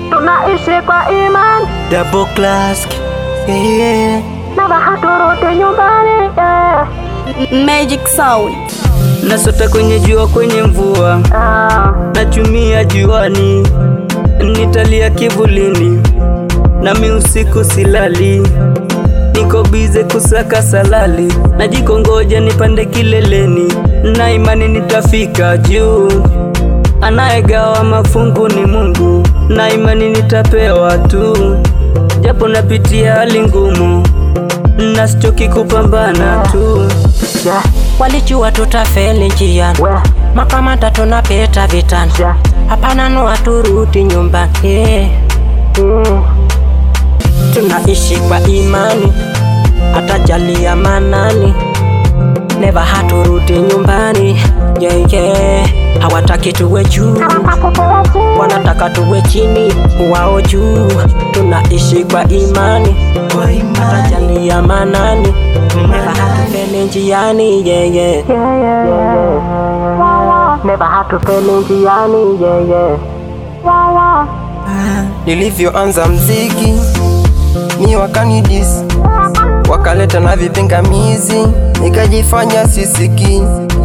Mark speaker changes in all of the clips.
Speaker 1: tunaishi kwa imani
Speaker 2: double class yeah.
Speaker 1: na haturudi nyumbani yeah.
Speaker 3: Magic Sound.
Speaker 2: Nasota kwenye jua kwenye mvua
Speaker 1: Ah,
Speaker 2: nachumia juani, nitalia kivulini, nami usiku silali, niko bize kusaka salali, najikongoja nipande kileleni, na imani nitafika juu. Anayegawa mafungu ni Mungu, na imani nitapewa tu, japo napitia hali ngumu, nasichoki kupambana tu.
Speaker 1: yeah,
Speaker 4: Walijua tutafeli njiani,
Speaker 1: we,
Speaker 4: makamata tunapita vitani,
Speaker 1: yeah,
Speaker 4: hapana no turudi nyumbani. Yeah.
Speaker 1: yeah.
Speaker 4: Tunaishi kwa imani, atajalia manani, never haturudi nyumbani. Yeah, yeah. Hawataki tuwe juu, wanataka tuwe chini, wao juu. Tunaishi kwa imani, atajalia manani, never hatufeli njiani. Yeah, yeah.
Speaker 1: Never hatufeli njiani yeah, yeah.
Speaker 5: Nilivyoanza mziki ni wakanidis, wakaleta na vipingamizi, nikajifanya sisiki.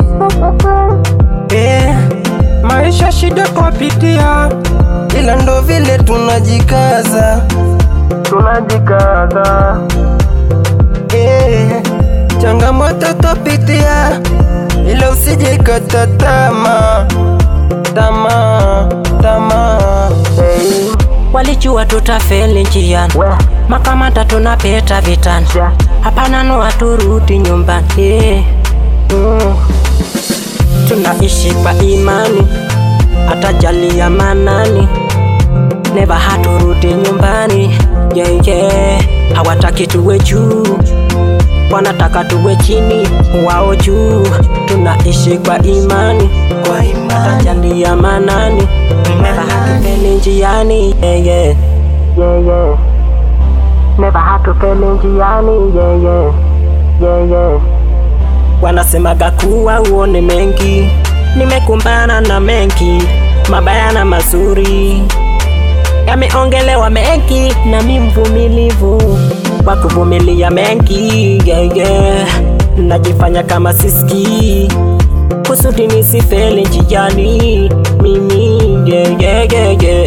Speaker 5: Eh, maisha shida twapitia, ila ndo vile tunajikaza.
Speaker 1: Tunajikaza
Speaker 5: Eh, changamoto twapitia, ila usije kata tamaa, tamaa, tamaa.
Speaker 1: hey,
Speaker 4: Walijua tutafeli njiani,
Speaker 1: we,
Speaker 4: makamata tunapita vitani,
Speaker 1: yeah,
Speaker 4: hapana no haturudi nyumbani. Yeah.
Speaker 1: mm.
Speaker 4: Tunaishi kwa imani, atajalia manani, never haturudi nyumbani. Yeah, yeah. Hawataki tuwe juu, wanataka tuwe chini, wao juu. Tunaishi kwa imani, atajalia manani, never hatufeli njiani. Yeah, yeah.
Speaker 1: yeah, yeah. Never hatufeli njiani yeah, yeah. Yeah, yeah.
Speaker 4: Wanasemaga kuwa uone mengi, nimekumbana na mengi mabaya na mazuri, yameongelewa mengi, nami mvumilivu wa kuvumilia mengi yeah, yeah. Najifanya kama siski kusudi nisifeli njiani mimi yeah, yeah, yeah, yeah.